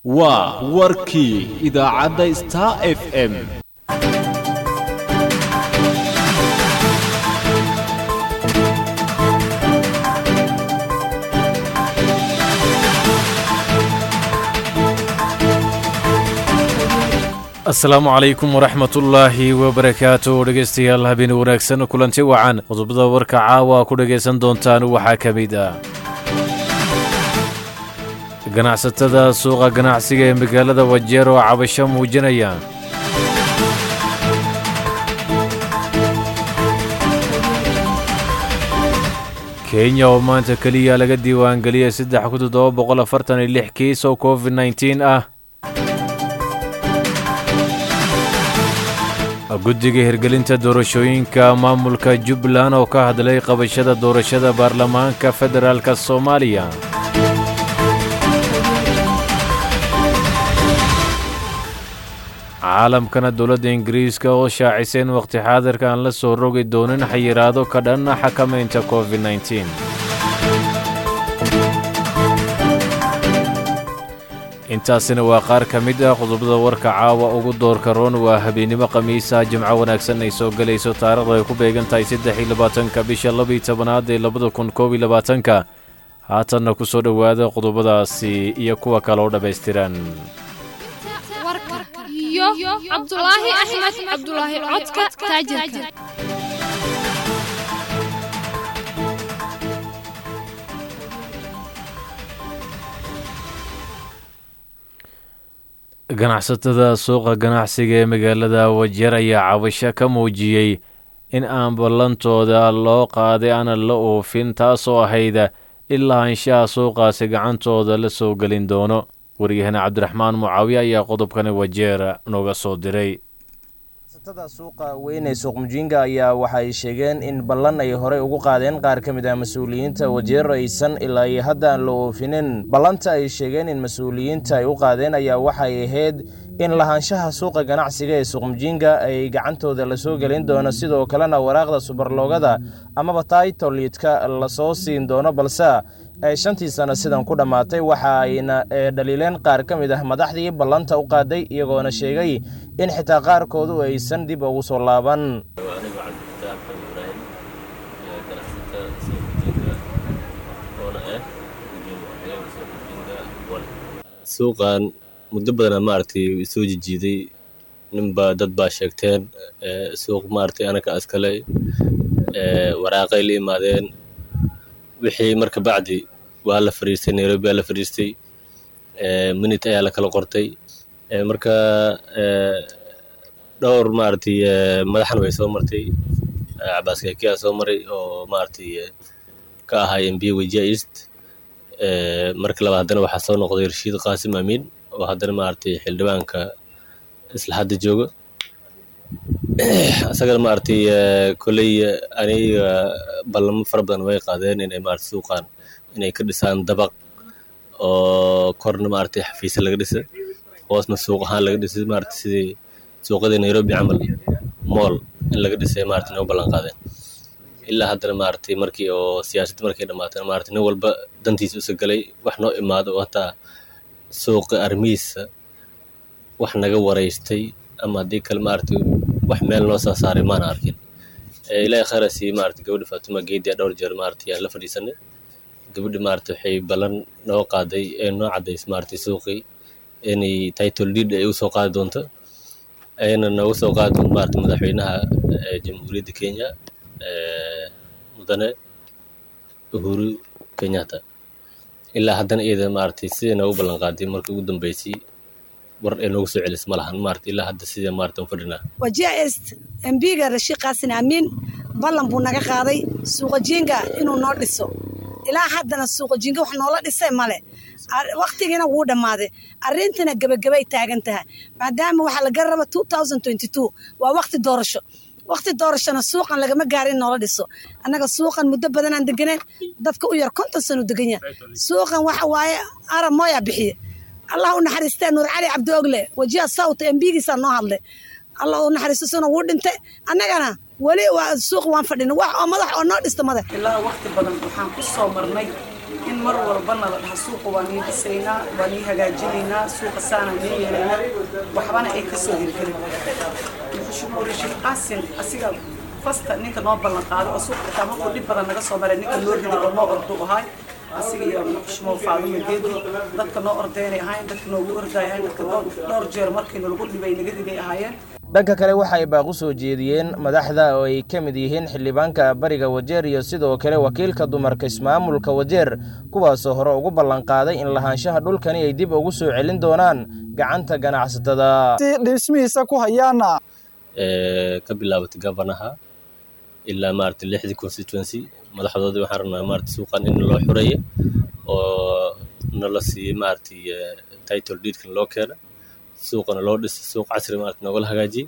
waa warkii idaacadda star f m asalaamu calaykum waraxmatullaahi wabarakaatu dhegaystayaal habeen wanaagsan kulanti wacan qodobada warka caawa ku dhegaysan doontaan waxaa ka mid ah ganacsatada suuqa ganacsiga ee magaalada wajeer oo cabasho muujinaya kenya oo maanta keliya laga diiwaangeliyay saddex kun toddoba boqol afartan iyo lix kiis oo covid nneteen ah guddiga hirgelinta doorashooyinka maamulka jubbaland oo ka hadlay qabashada doorashada baarlamaanka federaalk soomaaliya caalamkana dowladda ingiriiska oo shaacisay in wakhti xaadirka aan la soo rogi doonin xayiraado ka dhan xakamaynta covid nneteen intaasina waa qaar ka mid ah qodobada warka caawa ugu doorka roon waa habeennimo khamiisa jimco wanaagsan ay soo gelayso taarikhda ay ku beegan tahay saddex iyo labaatanka bisha labiyo tobanaad ee labada kun koob iyo labaatanka haatanna ku soo dhowaada qodobadaasi iyo kuwa kale oo dhammaystiran iyo cabdulaahi axmed cabdulaahi codka taajirka ganacsatada suuqa ganacsiga ee magaalada wajeer ayaa cabasho ka muujiyey in aan ballantooda loo qaaday aanan la oofin taasoo ahayd ilaa anshaha suuqaasi gacantooda la soo gelin doono waryahane cabdiraxmaan mucaawiye ayaa qodobkani wajeer nooga soo diray ganacsatada suuqa weyn ee suuq mujinga ayaa waxay sheegeen in ballan ay horey ugu qaadeen qaar ka mid ah mas-uuliyiinta wajeer aysan ilaa iyo hadda aan la oofinin ballanta ay sheegeen in mas-uuliyiinta ay u qaadeen ayaa waxay ahayd in lahaanshaha suuqa ganacsiga ee suuq mujinga ay gacantooda lasoo gelin doono sidoo kalena waraaqda subarloogada amaba taitoliidka lasoo siin doono balse ay shantii sano sidan ku dhammaatay waxa ayna dhaliileen qaar ka mid ah madaxdii ballanta u qaaday iyagoona sheegay in xitaa qaarkoodu aysan dib ugu soo laaban suuqan muddo badana maaragtay soo jijiiday ninba dad baa sheegteen suuq maaragtay anaka askale waraaqay la imaadeen wixii marka bacdi waa la fariistay nairobi waa la fariistay minit ayaa la kala qortay marka dhowr maaragtay madaxan way soo martay cabaas kekiyaa soo maray oo maaragtay ka ahaa mb wejia east marka labaad haddana waxaa soo noqday rashiid qaasim amiin oo haddana maaragtay xildhibaanka isla hadda jooga isagana maaragtay kolley aniga ballamo fara badan way qaadeen inay maaragtay suuqan inay ka dhisaan dabaq oo korna maaragtay xafiisya laga dhisa hoosna suuq ahaan laga dhisay maaragtay sidii suuqadii nairobi camal mool in laga dhisay maaragtay noo ballan qaadeen ilaa haddana maaragtay markii oo siyaasadda markay dhammaatay maaragtay nin walba dantiisa usa galay wax noo imaado oo hataa suuqa armihiisa wax naga waraystay ama haddii kale maaragtay wax meel noo soo saaray maana arkin ilaahay khayra sii maaragtay gabadha faatuma geediya dhowr jeer maaragtay aan la fadhiisanay gabadha maaragtay waxay ballan noo qaaday ee noo caddaysay maaragtay suuqii inay title deed ay u soo qaadi doonto ayna noogu soo qaadi doonto maaragtay madaxweynaha jamhuuriyadda kenya mudane uhuru kenyatta ilaa haddana iyada maaragtay sidai noogu ballan qaaday markii ugu dambeysay war ee noogu soo celis ma lahan maarata ilaa hadda sidee maarata u fadhinaa wajia est embiga rashiid qaasin amiin ballan buu naga qaaday suuqa jinga inuu noo dhiso ilaa haddana suuqa jinga wax noola dhisay male waktigiina wuu dhammaaday arrintiina gebagabay taagan tahay maadaama waxaa laga raba waa wakti doorasho wakti doorashona suuqan lagama gaara in noola dhiso annaga suuqan muddo badanaan deganeen dadka u yar konton sano degan yahay suuqan waxa waaye arab mooyaa bixiye allah u naxariistee nuur cali cabdiogle wajiha sawt embigiisaa noo hadlay allah u naxariisto suna wuu dhintay annagana weli waa suuq waan fadhina wax oo madax oo noo dhista madax ilaa waqti badan waxaan ku soo marnay in mar walbana la dhaha suuqa waa nii dhisaynaa waa nii hagaajinaynaa suuqa saanaan nii yeelaynaa waxbana ay ka soo hirgelin muxuu rashiid qaasin asiga fasta ninka noo ballan qaaday oo suuqa xitaa markuu dhib badan naga soo maray ninka noo riday oo noo ordu ahay asiga iyo muxushmo faadimo geedi dadka noo ordaynay ahayn dadka noogu ordaay ahayn dadka dhowr jeer markii nalagu dhibay naga riday ahaayeen dhanka kale waxa ay baaq u soo jeediyeen madaxda oo ay ka mid yihiin xildhibaanka bariga wajeer iyo sidoo kale wakiilka dumarka ismaamulka wajeer kuwaasoo hore ugu ballanqaaday in lahaanshaha dhulkani ay dib ugu soo celin doonaan gacanta ganacsatada dhismihiisa ku hayaana ka bilaabatay gabanaha ilaa maaragtay lixdii constituency madaxdoodii waxaan rabnaa maaragtay suuqan in loo xureeyo oo nala siiyey maaragtay title deedkan loo keena suuqana loo dhisay suuq casri maaragtay noogala hagaajiyey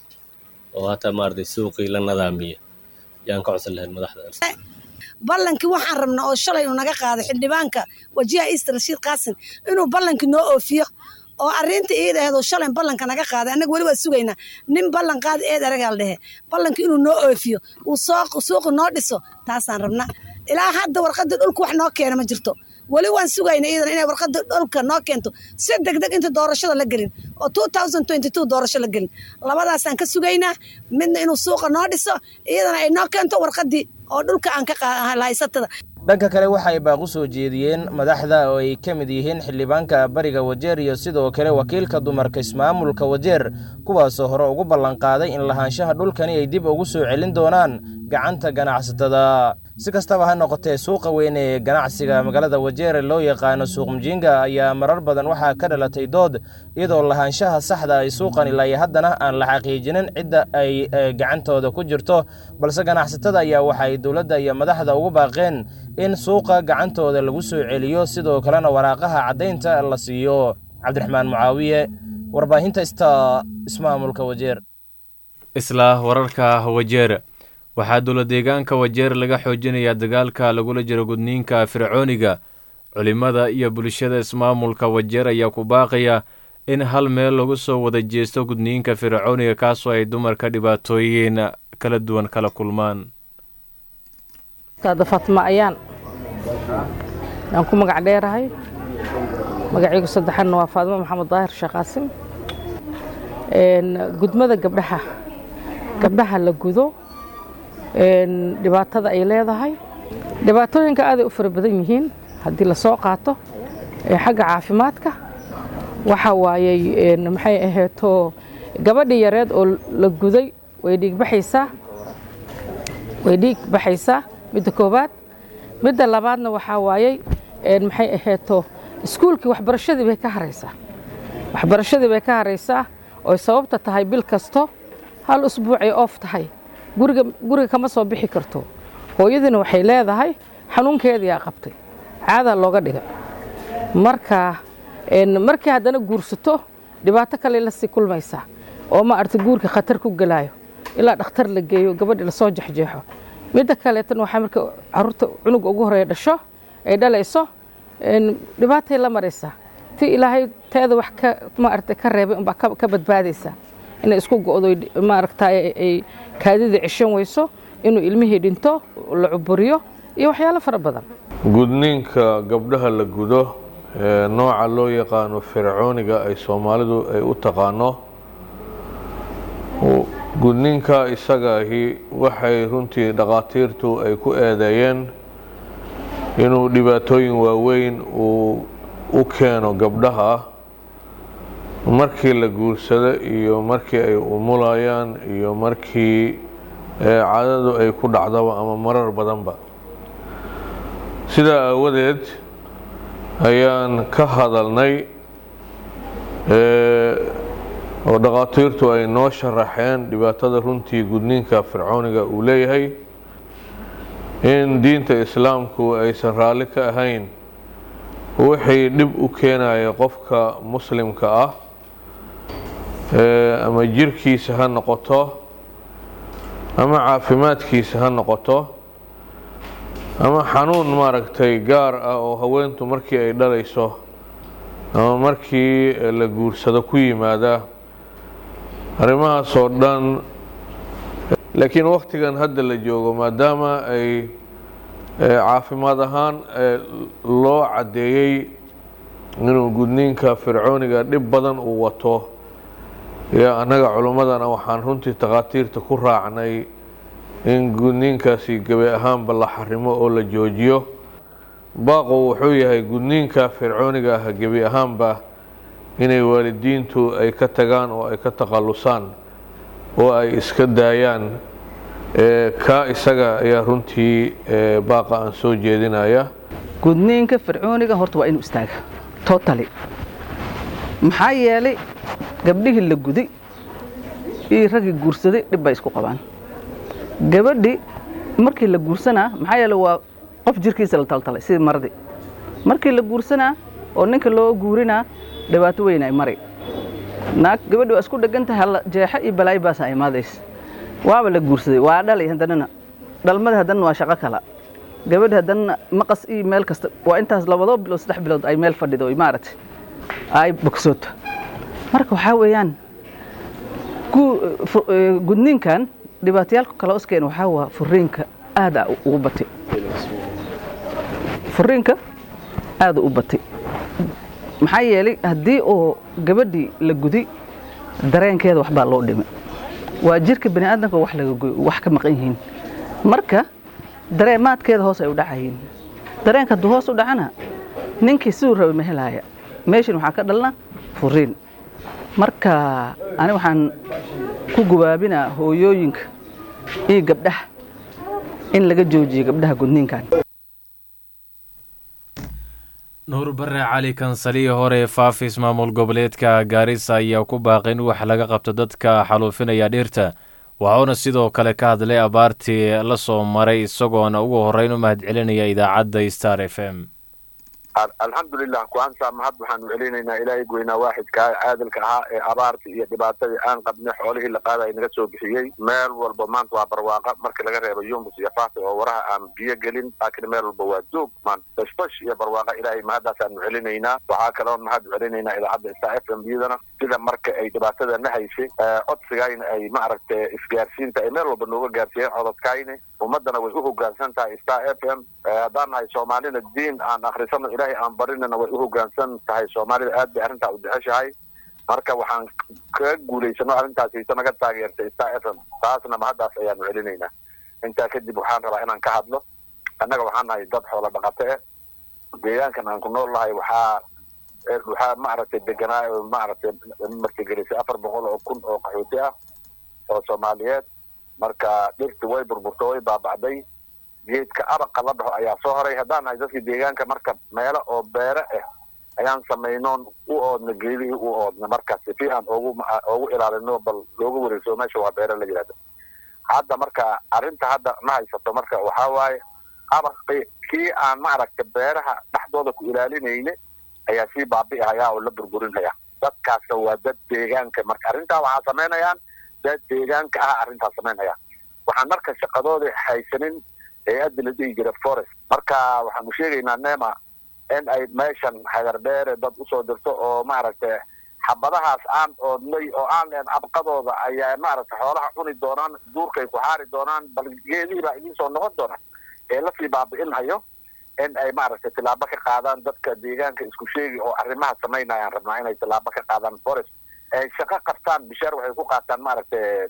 oo hataa maaragtay suuqii la nadaamiya yaan ka codsan lahayn madaxda ballankii waxaan rabnaa oo shalay uu naga qaaday xildhibaanka wajiha east rashiid qaasin inuu ballankii noo oofiyo oo arrinta iidaheedu shalay ballanka naga qaaday annaga weli waa sugaynaa nin ballan qaada eed aragaa la dhehe ballankii inuu noo oofiyo uu suuqa noo dhiso taasaan rabna ilaa hadda warqadda dhulka wax noo keena ma jirto weli waan sugayna iidan inay warqadda dhulka noo keento si degdeg inta doorashada la gelin oo doorasho la gelin labadaasaan ka sugaynaa midna inuu suuqa noo dhiso iyadana ay noo keento warqaddii oo dhulka aan ka haysatada dhanka kale waxa ay baaq u soo jeediyeen madaxda oo ay ka mid yihiin xildhibaanka bariga wajeer iyo sidoo kale wakiilka dumarka ismaamulka wajeer kuwaasoo hore ugu ballanqaaday in lahaanshaha dhulkani ay dib ugu soo celin doonaan gacanta ganacsatada si kastaba ha noqotee suuqa weyn ee ganacsiga magaalada wajeere loo yaqaano suuq mujinga ayaa marar badan waxaa ka dhalatay dood iyadoo lahaanshaha saxda ay suuqan ilaa iyo haddana aan la xaqiijinin cidda ay gacantooda ku jirto balse ganacsatada ayaa waxa ay dowladda iyo madaxda ugu baaqeen in suuqa gacantooda lagu soo celiyo sidoo kalena waraaqaha caddaynta la siiyo cabdiraxmaan mucaawiye warbaahinta sta ismaamulka wajeer isla wararka wajeer waxaa dowla deegaanka wajeer laga xoojinayaa dagaalka lagula jiro gudniinka fircooniga culimmada iyo bulshada ismaamulka wajeer ayaa ku baaqaya in hal meel lagu soo wada jeesto gudniinka fircooniga kaasoo ay dumarka dhibaatooyin kala duwan kala kulmaan fatma ayaan aan ku magac dheerahay magacaygu saddexanna waa faadimo maxamed daahir sheekh qaasim gudmada gabdhaha gabdhaha la gudo dhibaatada ay leedahay dhibaatooyinka aaday u fara badan yihiin haddii lasoo qaato xagga caafimaadka waxa waayey maxay aheeto gabadhii yareed oo la guday way dhiigbaxaysaa way dhiig baxaysaa midda koowaad midda labaadna waxaa waayey maxay aheeto iskuulkii waxbarashadii bay ka haraysaa waxbarashadii bay ka haraysaa oy sababta tahay bil kasto hal usbuucay oof tahay guriga guriga kama soo bixi karto hooyadiina waxay leedahay xanuunkeediyaa qabtay caadaa looga dhigay marka markii haddana guursato dhibaato kale lasii kulmaysaa oo ma arta guurka khatar ku gelaayo ilaa dhakhtar la geeyo gabadhi lasoo jexjeexo midda kaleetan waxaa marka caruurta cunuga ugu horeeya dhasho ay dhalayso dhibaatay la maraysaa ti ilaahay teeda wax ka maaragtay ka reebay unbaa ka badbaadaysaa inay isku go'do maaragtay ay kaadida ceshan weyso inuu ilmihii dhinto la cuburiyo iyo waxyaalo fara badan gudniinka gabdhaha la gudo ee nooca loo yaqaano fircooniga ay soomaalidu ay u taqaano gudniinka isagaahi waxay runtii dhakhaatiirtu ay ku eedeeyeen inuu dhibaatooyin waaweyn uu u keeno gabdhaha markii la guursado iyo markii ay umulayaan iyo markii cadadu ay ku dhacdaba ama marar badanba sidaa aawadeed ayaan ka hadalnay oo dhakhaatiirtu ay noo sharaxeen dhibaatada runtii gudniinka fircooniga uu leeyahay in diinta islaamku aysan raalli ka ahayn wixii dhib u keenaya qofka muslimka ah ama jirkiisa ha noqoto ama caafimaadkiisa ha noqoto ama xanuun maaragtay gaar ah oo haweentu markii ay dhalayso ama markii la guursado ku yimaada arrimahaas oo dhan laakiin wakhtigan hadda la joogo maadaama ay caafimaad ahaan loo caddeeyey inuu gudniinka fircooniga dhib badan uu wato iyo annaga culimmadana waxaan runtii takhaatiirta ku raacnay in gudniinkaasi gebi ahaanba la xarimo oo la joojiyo baaqo wuxuu yahay gudniinka fircooniga ah gebi ahaanba inay waalidiintu ay ka tagaan oo ay ka takhallusaan oo ay iska daayaan kaa isaga ayaa runtii baaqa aan soo jeedinaya gudniinka fircooniga horta waa inuu istaaga totally maxaa yeelay gabdhihii la guday iyo raggii guursaday dhib bay isku qabaan gabadhi markii la guursanaa maxaa yeele waa qof jirkiisa la taltalay sidii maradii markii la guursanaa oo ninka loo guurinaa dhibaato weyn ay mari naag gabadhi waa isku dhegan tahay halla jeexo iyo balaayo baasa imaadaysa waaba la guursaday waa dhalay haddanana dhalmada haddana waa shaqo kala gabadhi haddana maqas iyo meel kasta waa intaas labadoo bilood saddex bilood ay meel fadhido maaragtay ay bogsooto marka waxaa weeyaan gudniinkan dhibaatayaalka kale oskeen waxaa waa furiinka aada ugu batay furiinka aada u batay maxaa yeelay haddii oo gabadhii la guday dareenkeeda waxbaa loo dhimay waa jirka bani aadamka wax laga goy wax ka maqan yihiin marka dareemaadkeeda hoos ay u dhacayiin dareenka hadduu hoos u dhacana ninkii siduu rabay ma helaaya meeshan waxaa ka dhalna furiin marka ani waxaan ku gubaabinaa hooyooyinka iyo gabdhaha in laga joojiyo gabdhaha gudniinkan nuur bare cali kansaliyi hore faafis maamul goboleedka gaarisa ayaa ku baaqay in wax laga qabto dadka xaluufinaya dhirta waxauna sidoo kale ka hadlay abaartii la soo maray isagoona ugu horreyn u mahadcelinaya idaacadda star f m alxamdulilah kuansa mahad waxaanu celinaynaa ilaahay goynaa waaxidkaa caadilka ahaa ee abaartii iyo dhibaatadii aan qabnay xoolihii la qaadaya naga soo bixiyey meel walba maanta waa barwaaqa markii laga reebo yumbus iyo faati oo waraha aan biyo gelin laakiin meel walba waa doog maanta bashbash iyo barwaaqa ilaahay mahadaasaanu celinaynaa waxaa kaloon mahad celinaynaa idaacadda star f m biyadana sida marka ay dhibaatada na haysay codsigayna ay maaragtay isgaarsiinta ay meel walba nooga gaarsiiyeen cododkayni ummadana way u hogaansan tahay star f m haddaan nahay soomaalina diin aan akrisano ilaahay aan barinana way u hogaansan tahay soomaalida aad bay arrintaa u jeceshahay marka waxaan kaga guulaysano arrintaasayto naga taageertay star f m taasna mahaddaas ayaanu celinaynaa intaa kadib waxaan rabaa inaan ka hadlo annaga waxaan nahay dad xoola dhaqato eh deegaankan aan ku nool nahay waxaa waxaa maaragtay deganaa maaragtay martigelisay afar boqol oo kun oo qaxooti ah oo soomaaliyeed marka dhirti way burburto way baaba'day geedka abaqa la dhaho ayaa soo horay haddaan nahay dadkii deegaanka marka meelo oo beere ah ayaan samaynoon u oodna geedihii u oodna markaas si aan ogu ogu ilaalino bal looga wareegso meesha waa beere la yidhahda hadda marka arrinta hadda ma haysato marka waxaa waaye abaqi kii aan maaragta beeraha dhexdooda ku ilaalinayne ayaa sii baabi'ihaya oo la burburinaya dadkaasna waa dad deegaanka marka arrintaa waxaa samaynayaan dad deegaanka ah arrintaa samaynaya waxaan marka shaqadooda haysanin hay-adda la dhihi jira forest marka waxaanu sheegaynaa nema in ay meeshan hagardheere dad usoo dirto oo maaragtay xabadahaas aan oodnay oo aan leen abqadooda ayaa maaragtay xoolaha cuni doonaan duurkay ku xaari doonaan bal geedihii baa idiin soo noqon doona ee lasii baabi'inhayo in ay maaragtay tilaabo ka qaadaan dadka deegaanka isku sheegi oo arrimaha samaynayaan rabnaa inay tilaabo ka qaadaan forest ay shaqo qabtaan bishaar waxay ku qaataan maaragtay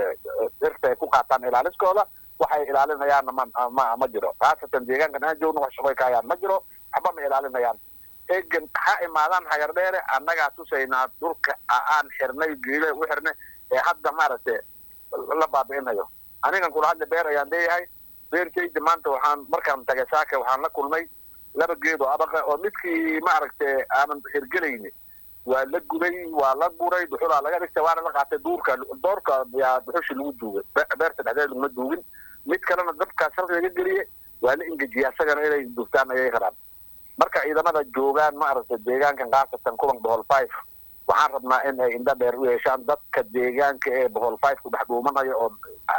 dhirta ay ku qaataan ilaaliskooda waxay ilaalinayaanna ma ma ma jiro khaasatan deegaankan aan joogno wax shaqoy ka hayaan ma jiro waxba ma ilaalinayaan egan ha imaadaan hagardheere annagaa tusaynaa dhulka aan xirnay geele u xirnay ee hadda maaragtay la baabi'inayo anigan kula hadla beer ayaan leeyahay beertayda maanta waxaan markaan tagay saaka waxaan la kulmay laba geed oo abaqa oo midkii maaragtay aanan hirgelayni waa la guday waa la guray dhuxulaa laga dhigtay waana la qaatay duurka doorka yaa dhuxushi lagu duugay beerta dhexdeeda laguma duugin mid kalena dabkaas halka laga geliye waa la engejiya isagana inay dugtaan ayay rabaan marka ciidamada joogaan maaragtay deegaankan khaasatan kulan bohol five waxaan rabnaa in ay indho dheer u yeeshaan dadka deegaanka ee bohol five ku dhex dhuumanayo oo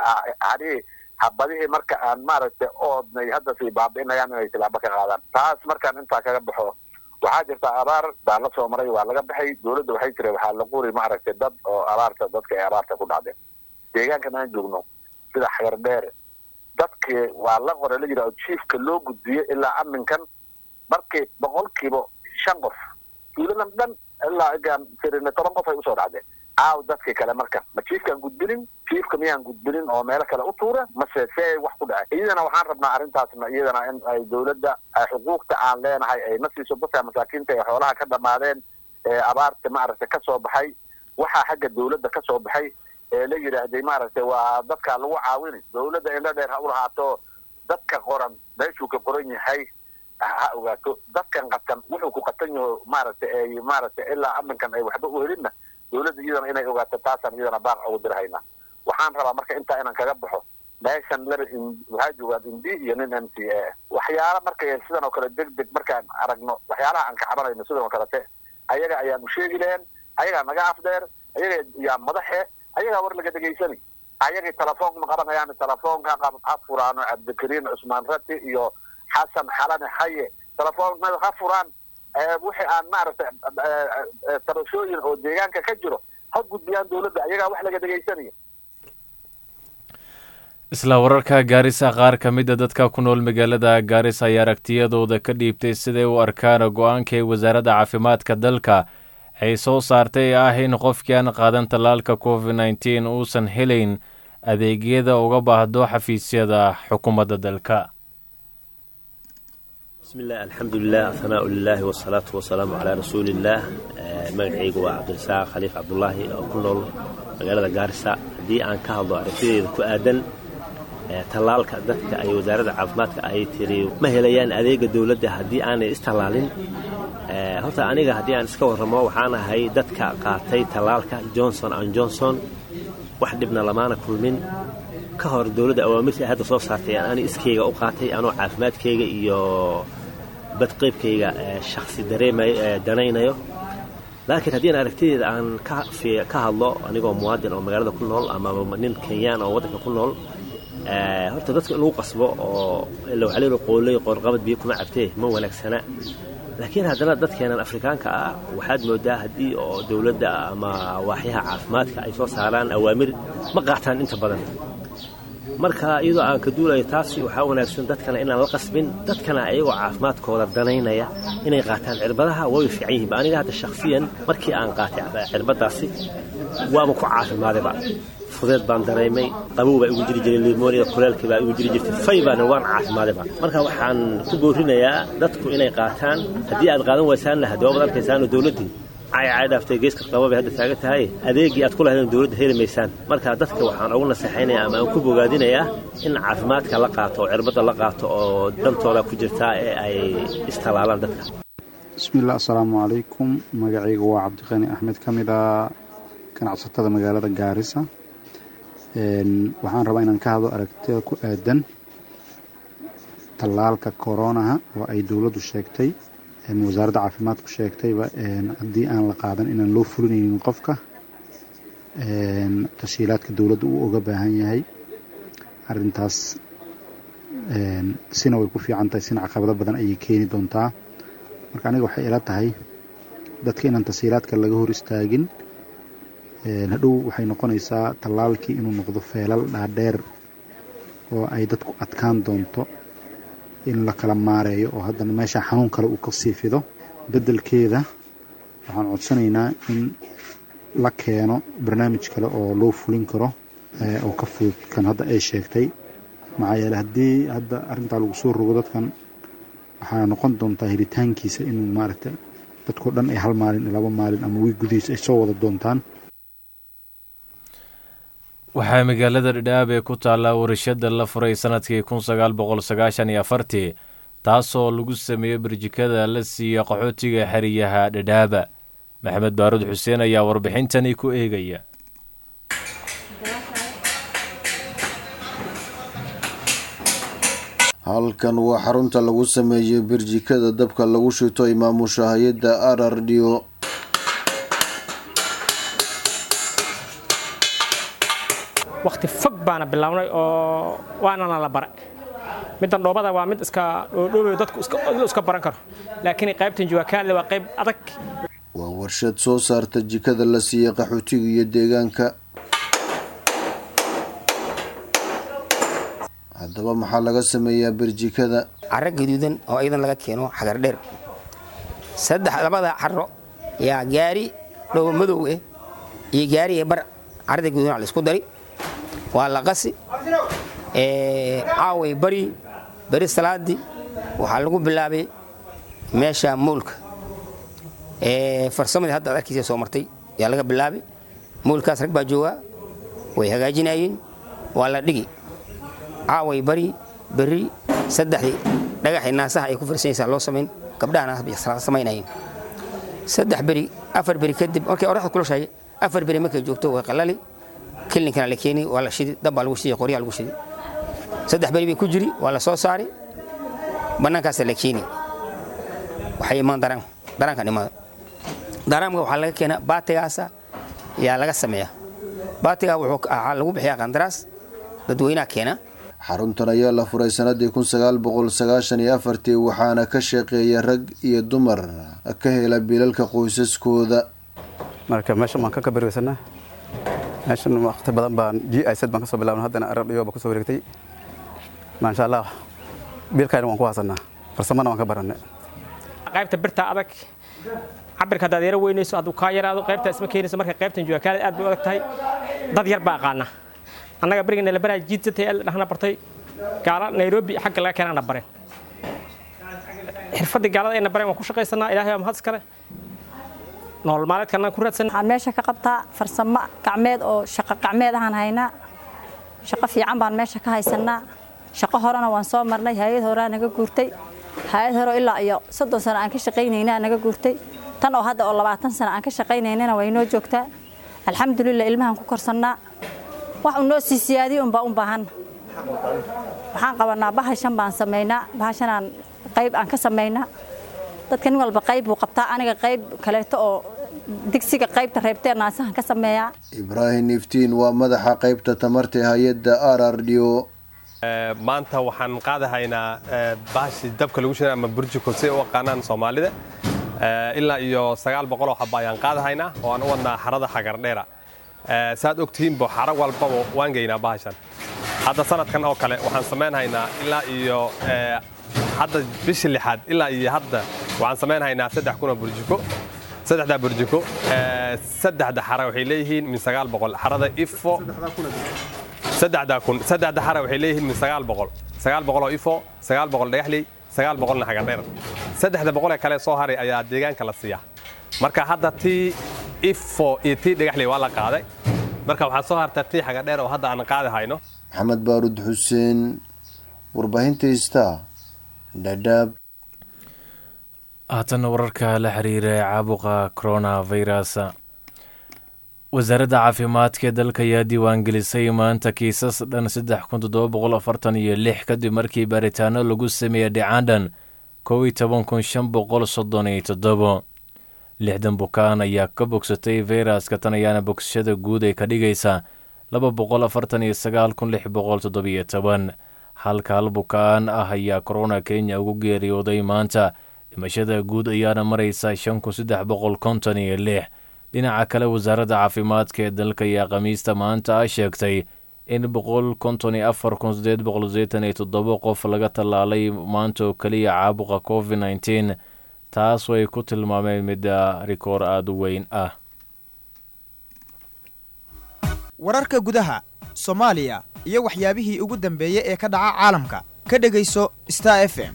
hadii habadihii marka aan maaragtay oodnay hadda sii baabi'inayaan inay tilaabo ka qaadaan taas markaan intaa kaga baxo waxaa jirta abaar baa la soo maray waa laga baxay dowladda waxay tiri waxaa la quri maaragtay dad oo abaarta dadka ay abaarta ku dhacdeen deegaankan aan joogno sida xagardheere dadkii waa la qore la yidhahdo jiifka loo gudbiyo ilaa aminkan markii boqolkiiba shan qof tuuladan dhan ilaa igaan firine toban qof ay usoo dhacdeen aaw dadkii kale marka ma jiifkaan gudbinin jiifka miyaan gudbinin oo meelo kale u tuura mase see wax ku dhacay iyadana waxaan rabnaa arrintaasna iyadana in ay dowladda xuquuqta aan leenahay ay na siiso dadka masaakiinta ee xoolaha ka dhamaadeen ee abaarta maaragtay ka soo baxay waxaa xagga dowladda ka soo baxay ee la yidhaahday maaragtay waa dadka lagu caawini dowladda indho dheer ha u lahaato dadka qoran meeshuu ka qoran yahay ha ogaato dadkan qatan wuxuu ku qatan yaho maaragtay ay maaragtay ilaa aminkan ay waxba u helinna dowladda iyadana inay ogaato taasaan iyadana baaq ugu dirhaynaa waxaan rabaa marka intaa inaan kaga baxo meeshan laba waxaa joogaan indi iyo nin m c a waxyaala markay sidan oo kale deg deg markaan aragno waxyaalaha aan ka cabanayno sidan oo kalete ayaga ayaanu sheegi lahayn ayagaa naga afdheer ayaga yaa madaxe ayagaa war laga dhegaysani ayagii telefoonka ma qabanayaan telefoonka ha furaano cabdikariin cusmaan rati iyo xasan xalane haye telefoonada ha furaan wixii aan maaragtay tabashooyin oo deegaanka ka jiro ha gudbiyaan dowladda ayagaa wax laga dhegaysanaya isla wararka gaarisa qaar ka mid a dadka ku nool magaalada gaarisa ayaa aragtiyadooda ka dhiibtay siday u arkaan go-aanka ee wasaaradda caafimaadka dalka ay soo saartay ee ah in qofkii aan qaadan tallaalka covid nneteen uusan helayn adeegyada uga baahdo xafiisyada xukuumadda dalka bismillaah alxamdulilah ahanaa lilaahi wasalaatu wasalaamu calaa rasuuliillaah magacaygu waa cabdirasaaq khaliif cabdulaahi oo ku nool magaalada gaarisa haddii aan ka hadlo aragtideeda ku aadan tallaalka dadka ay wasaaradda caafimaadka ay tiri ma helayaan adeega dowladda haddii aanay istallaalin horta aniga haddii aan iska warramo waxaan ahay dadka qaatay tallaalka johnson an johnson wax dhibna lamaana kulmin ka hor dowladda awaamirta ay hadda soo saartay aan ani iskayga u qaatay anoo caafimaadkayga iyo badqaybkayga shakhsi danaynayo laakiin haddii aan aragtideeda aan ka hadlo anigoo muwaadin oo magaalada ku nool ama nin kenyaan oo waddanka ku nool horta dadka in lagu qasbo oo ilawxalil qooley qoorqabad biyo kuma cabtee ma wanaagsana laakiin haddana dadkeenan afrikaanka ah waxaad moodaa haddii oo dowladda ama waaxyaha caafimaadka ay soo saaraan awaamir ma qaataan inta badan marka iyadoo aan ka duulayo taasi waxaa wanaagsan dadkana inaan la qasbin dadkana ayagoo caafimaadkooda danaynaya inay qaataan cirbadaha way fiican yihiin aniga hadda shakhsiyan markii aan qaatay cirbadaasi waaba ku caafimaadayba fudeed baan dareemay qabow baa igu jiri jiray limonia kuleelkii baa igu jiri jirtay fay baana waan caafimaadayba marka waxaan ku boorinayaa dadku inay qaataan haddii aad qaadan waysaanna haddawabad arkaysaano dowladdii caycay dhaaftay geeska qaba bay hadda taagan tahay adeegii aad ku lahaydeen dowladda heli maysaan marka dadka waxaan ugu naseexaynayaa ama aan ku bogaadinayaa in caafimaadka la qaato oo cirbadda la qaato oo dantooda ku jirtaa ee ay istalaalaan dadka bismiillah assalaamu calaykum magacayga waa cabdiqani axmed ka mid a ganacsatada magaalada gaarisa waxaan rabaa inaan ka hadlo aragtida ku aadan tallaalka koronaha oo ay dowladdu sheegtay wasaaradda caafimaadku sheegtayba haddii aan la qaadan inaan loo fulinaynin qofka tashiilaadka dowladda uu oga baahan yahay arintaas sina way ku fiican tahay sina caqabado badan ayay keeni doontaa marka aniga waxay ila tahay dadka inaan tashiilaadka laga hor istaagin hadhow waxay noqonaysaa tallaalkii inuu noqdo feelal dhaadheer oo ay dadku adkaan doonto in la kala maareeyo oo haddana meesha xanuun kale uu ka sii fido beddelkeeda waxaan codsanaynaa in la keeno barnaamij kale oo loo fulin karo oo ka fudud kan hadda ay sheegtay maxaa yeele haddii hadda arrintaa lagu soo rogo dadkan waxaa noqon doontaa helitaankiisa inuu maaragtay dadkao dhan ay hal maalin laba maalin ama wiig gudihiisa ay soo wada doontaan waxaa magaalada dhidhaab ee ku taallaa warshadda la furay sannadkii kun sagaal boqol sagaashan iyo afartii taasoo lagu sameeyey barjikada la siiya qaxootiga xeriyaha dhidhaaba maxamed baaruud xuseen ayaa warbixintani ku eegaya halkan waa xarunta lagu sameeyey barjikada dabka lagu shito imaamusha hay-adda arardio wakhti fog baana bilownay oo waanana la baray middan dhoobada waa mid iska dhoodhoobayo dadku iska baran karo laakiin qaybtan juwakaadle waa qayb adag waa warshad soo saarta jikada la siiyey qaxootiga iyo deegaanka haddaba maxaa laga sameeyaa birjikada caro gaduudan oo iyadan laga keeno xagar dheer saddex labada caro yaa gaari dhow madow eh iyo gaari ee bar carada gaduudan la isku dari waa la qasi caaway bari beri salaadii waxaa lagu bilaabay meesha moolka farsamadii hadda ad arkiisa soo martay yaa laga bilaabay moolkaas rag baa joogaa way hagaajinayeen waa la dhigi caaway bari beri saddexdii dhagaxii naasaha ay ku farsanaysaa loo samayn gabdhaha samaynayeen saddex beri afar beri kadib markay oraxda kulushahay afar beri markay joogto way qalali kilinkana la keeni waa la shidi dab baa lagu shidi qoryaa lagu shidi saddex beri bay ku jiri waa la soo saari bannaankaasa la keeni waxay imaan daraan daraankan imaado daraamka waxaa laga keenaa baatigaasa yaa laga sameeyaa baatigaa wuxuu lagu bixiyaa qandaraas dadweynaha keena xaruntan ayaa la furay sanadii kun sagaal boqol sagaashan iyo afartii waxaana ka shaqeeya rag iyo dumar ka hela biilalka qoysaskooda marka meeshan waan ka kabarweysanaa meeshan waqti badan baan g i z baan kasoo bilaabna haddana arar dhiyo baan kusoo wareegtay maasha allah biilkayna waan ku haasanaa farsamana waan ka baranay qaybta birta adag cabirka haddaad yaro weynayso hadduu kaa yaraado qaybta isma keenayso marka qaybtan juwakaalad aad bay u adag tahay dad yar baa aqaana annaga beriga nalabaraa jiidsatay el dhahna bartay gaala nairobi xagga laga keenana bareen xirfaddii gaalada ayna bareen waan ku shaqaysanaa ilaahay waa mahad iskale nolol maalmeedkana ku raadsan waxaan meesha ka qabtaa farsamo gacmeed oo shaqo gacmeed ahaan haynaa shaqo fiican baan meesha ka haysanaa shaqo horena waan soo marnay hay-ad horaa naga guurtay hay-ad hore ilaa iyo soddon sano aan ka shaqaynaynaa naga guurtay tan oo hadda oo labaatan sano aan ka shaqaynaynana way noo joogtaa alxamdulilah ilmahaan ku korsannaa wax uu noo sii siyaadiye unbaa u baahan waxaan qabanaa bahashan baan samaynaa bahashanaan qayb aan ka samaynaa dadka nin walba qayb buu qabtaa aniga qayb kaleeto oo digsiga qaybta reebtee naasahan ka sameeyaa ibraahim iftiin waa madaxa qaybta tamarta hay-adda r r d o maanta waxaan qaadahaynaa bahashii dabka lagu shiday ama burjiko si u aqaanaan soomaalida ilaa iyo sagaal boqoloo xaba ayaan qaadahaynaa oo aan u wadnaa xarada xagardheera saad ogtihiinbo xaro walbaba waan geynaa bahashan hadda sanadkan oo kale waxaan samaynhaynaa ilaa iyo hadda bishii lixaad ilaa iyo hadda waxaan samaynhaynaa saddex kunoo burjiko saddexdaa burjiko saddexda xara waxay leeyihiin min sagaal boqol xarada ifo saddexdaa kun saddexda xara waxay leeyihiin min sagaal boqol sagaal boqol oo ifo sagaal boqol dhagaxley sagaal boqolna xagardheer saddexda boqol ee kale soo haray ayaa deegaanka la siiyaa marka hadda tii ifo iyo tii dhagaxley waa la qaaday marka waxaa soo harta tii xagardheer oo hadda aan qaadi hayno maxamed baarud xuseen warbaahinta ista dhadhaab haatana wararka la xiriira caabuqa coronavirus wasaaradda caafimaadka ee dalka ayaa diiwaangelisay maanta kiisas dhan saddex kun toddoba boqol afartan iyo lix kadib markii baaritaano lagu sameeyey dhicandhan kow iyo toban kun shan boqol soddon iyo toddobo lixdan bukaan ayaa ka bogsatay fayraska tan ayaana bogsashada guud ay ka dhigaysaa laba boqol afartan iyo sagaal kun lix boqol toddobiyo toban halka hal bukaan ah ayaa korona kenya ugu geeriyooday maanta dhimashada guud ayaana maraysa shan kun saddex boqol konton iyo lix dhinaca kale wasaaradda caafimaadka ee dalka ayaa khamiista maanta ah sheegtay in boqol konton iyo afar kun sideed boqol sideetan iyo toddoba qof laga tallaalay maanta oo keliya caabuqa covid nneteen taas way ku tilmaameen midda rikoor aada u weyn ah wararka gudaha soomaaliya iyo waxyaabihii ugu dambeeyey ee ka dhaca caalamka ka dhegayso star f m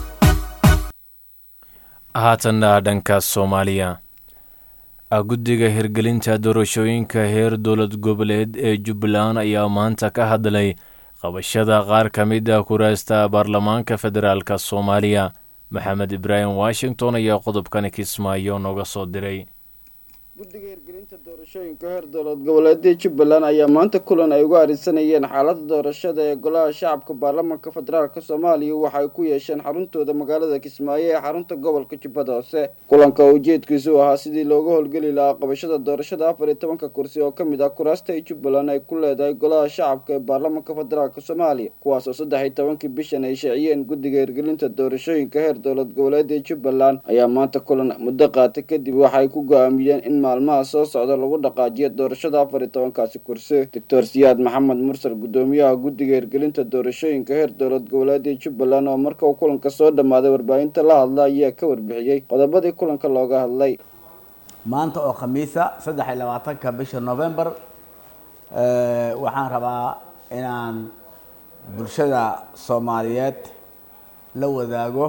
haatanna dhanka soomaaliya guddiga hirgelinta doorashooyinka heer dowlad goboleed ee jubbaland ayaa maanta ka hadlay qabashada qaar ka mid ah kuraasta baarlamaanka federaalk soomaaliya maxamed ibraahim washington ayaa qodobkan kismaayo nooga soo diray guddiga hirgelinta doorashooyinka heer dowlad goboleedada jubbaland ayaa maanta kulan ay uga arisanayeen xaaladda doorashada ee golaha shacabka baarlamaanka federaalk soomaaliya waxa ay ku yeesheen xaruntooda magaalada kismaayo ee xarunta gobolka jubbada hoose kulanka oo ujeedkiisu ahaa sidii looga howlgeli lahaa qabashada doorashada afar iyo tobanka kursi oo ka mid ah kuraasta ay jubbaland ay ku leedahay golaha shacabka ee baarlamaanka federaalk soomaaliya kuwaas oo saddex iyo tobankii bishan ay sheeciyeen guddiga hirgelinta doorashooyinka heer dowlad goboleedada jubbaland ayaa maanta kulan muddo qaatay kadib waxa ay ku go-aamiyeen in maalmaha soo socda lagu dhaqaajiyo doorashada afar iyo tobankaasi kursi doctor siyaad maxamed mursal guddoomiyaha guddiga hirgelinta doorashooyinka heer dowlad goboleedii jubbaland oo marka uu kulanka soo dhammaaday warbaahinta la hadla ayaa ka warbixiyey qodobadii kulanka looga hadlay maanta oo khamiisa saddex iyo labaatanka bisha november waxaan rabaa inaan bulshada soomaaliyeed la wadaago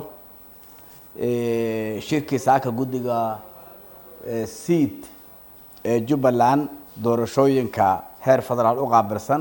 shirkii saaka guddiga seed ee jubbaland doorashooyinka heer federaal u qaabilsan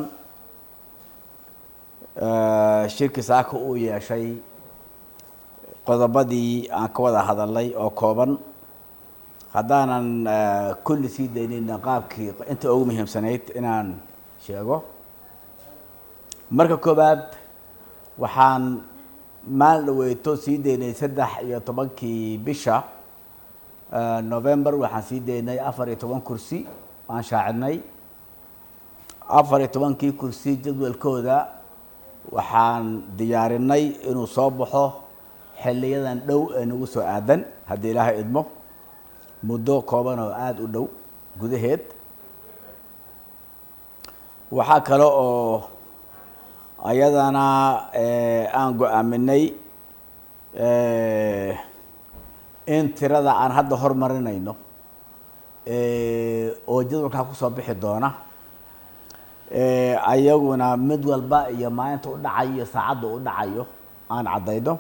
shirkii saaka uu yeeshay qodobadii aan ka wada hadalnay oo kooban haddaanan kulli sii daynin qaabkii inta ugu muhiimsanayd inaan sheego marka koowaad waxaan maalin dhaweyto sii daynay saddex iyo tobankii bisha november waxaan sii daynay afar iyo toban kursi aan shaacidnay afar iyo tobankii kursi jadwalkooda waxaan diyaarinay inuu soo baxo xiliyadan dhow ee nagu soo aadan haddii ilaahay idmo muddo kooban oo aada u dhow gudaheed waxaa kale oo ayadana aan go-aaminay in tirada aan hadda hormarinayno oo jadwalkaa kusoo bixi doona ayaguna mid walba iyo maalinta u dhacayo iyo saacadda u dhacayo aan caddayno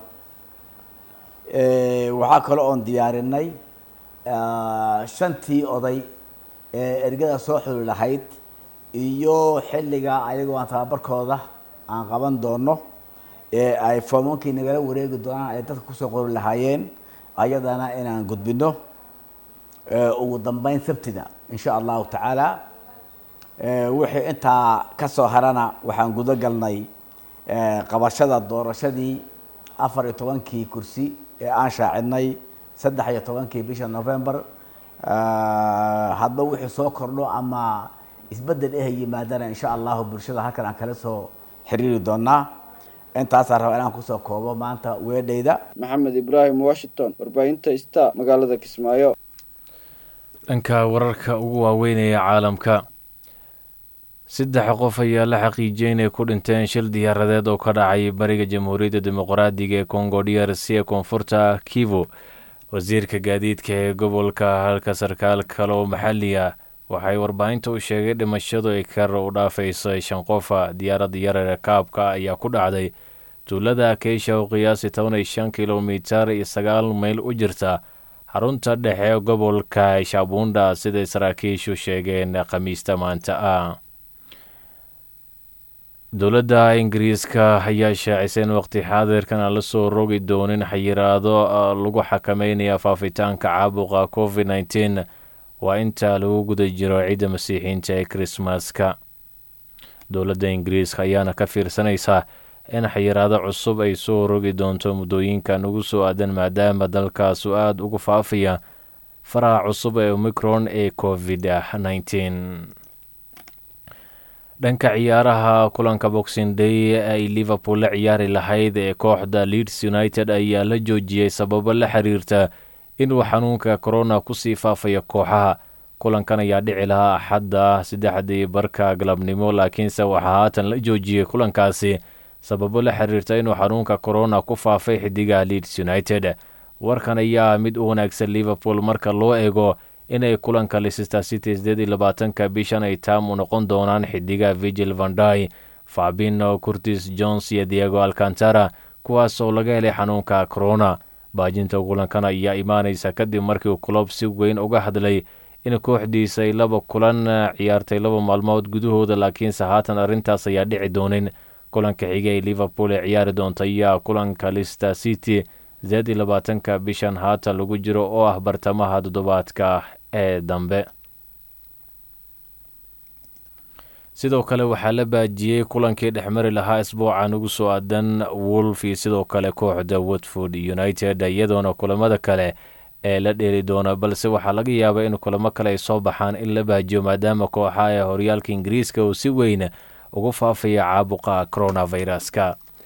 waxaa kale oon diyaarinay shantii oday ee ergada soo xuli lahayd iyo xilliga ayagoo aan tababarkooda aan qaban doono ee ay foomankii nagala wareegi doonaan ay dadka kusoo qori lahaayeen ayadana inaan gudbino ugu dambeyn sabtida insha allahu tacaala wixii intaa ka soo harana waxaan gudo galnay qabashada doorashadii afar iyo tobankii kursi ee aan shaacidnay saddex iyo tobankii bisha november hadba wixii soo kordho ama isbedel eh yimaadana insha allahu bulshada halkan aan kala soo xiriiri doonaa intaasaan rabaa inaan kusoo koobo maanta weedhayda maxamed ibraahim washington warbaahinta star magaalada kismaayo dhanka wararka ugu waaweynaya caalamka saddex qof ayaa la xaqiijiyey inay ku dhinteen shil diyaaradeed oo ka dhacay bariga jamhuuriyadda dimuqraadiga ee congo d r c ee koonfurta kivu wasiirka gaadiidka ee gobolka halka sarkaal kale oo maxalli ah waxay warbaahinta u sheegay dhimashadu ay kar u dhaafayso shan qofa diyaaradda yarare kaabka ayaa ku dhacday tuulada keisha oo qiyaasi toban iyo shan kilomitar iyo sagaal mayl u jirta xarunta dhexe gobolka shaabunda siday saraakiishu sheegeen khamiista maanta ah dowladda ingiriiska ayaa shaacisay in waqti xaadirkan aan la soo rogi doonin xayiraado lagu xakameynaya faafitaanka caabuqa covid nneteen waa inta lagu guda jiro ciidda masiixiinta ee krismaska dowladda ingiriiska ayaana ka fiirsanaysaa in xayiraado cusub ay soo rogi doonto muddooyinkan ugu soo aadan maadaama dalkaasu aada ugu faafaya faraha cusub ee omicron ee covid nneteen dhanka ciyaaraha kulanka boxing day ay liverpool la ciyaari lahayd ee kooxda leeds united ayaa la joojiyey sababo la xiriirta inuu xanuunka corona kusii faafaya kooxaha kulankan ayaa dhici lahaa axadda saddexdii barka galabnimo laakiinse waxaa haatan la joojiyey kulankaasi sababo la xiriirta inuu xanuunka corona ku faafay xidigaha leeds united warkan ayaa mid u wanaagsan liverpool marka loo eego inay kulanka leicester city sideed iyo labaatanka bishan ay taam u noqon doonaan xidigaha vigil vanday fabino curtis jones iyo diego alcantara kuwaas oo laga helay xanuunka corona baajinta kulankan ayaa imaanaysa kadib markii kulob si weyn uga hadlay in kooxdiisa ay laba kulan ciyaartay laba maalmood gudahooda laakiinse haatan arrintaas ayaa dhici doonin kulanka xiga ee liverpool ee ciyaari doonta ayaa kulanka leicester city sideed iyo labaatanka bishan haatan lagu jiro oo ah bartamaha toddobaadka ee dambe sidoo kale waxaa la baajiyey kulankii dhexmari lahaa isbuucan ugu soo aadan wolf iyo sidoo kale kooxda watford united iyadoona kulamada kale ee la dheeli doona balse waxaa laga yaabaa in kulamo kale ay soo baxaan in la baajiyo maadaama kooxa ee horyaalka ingiriiska uu si weyn ugu faafaya caabuqa coronaviruska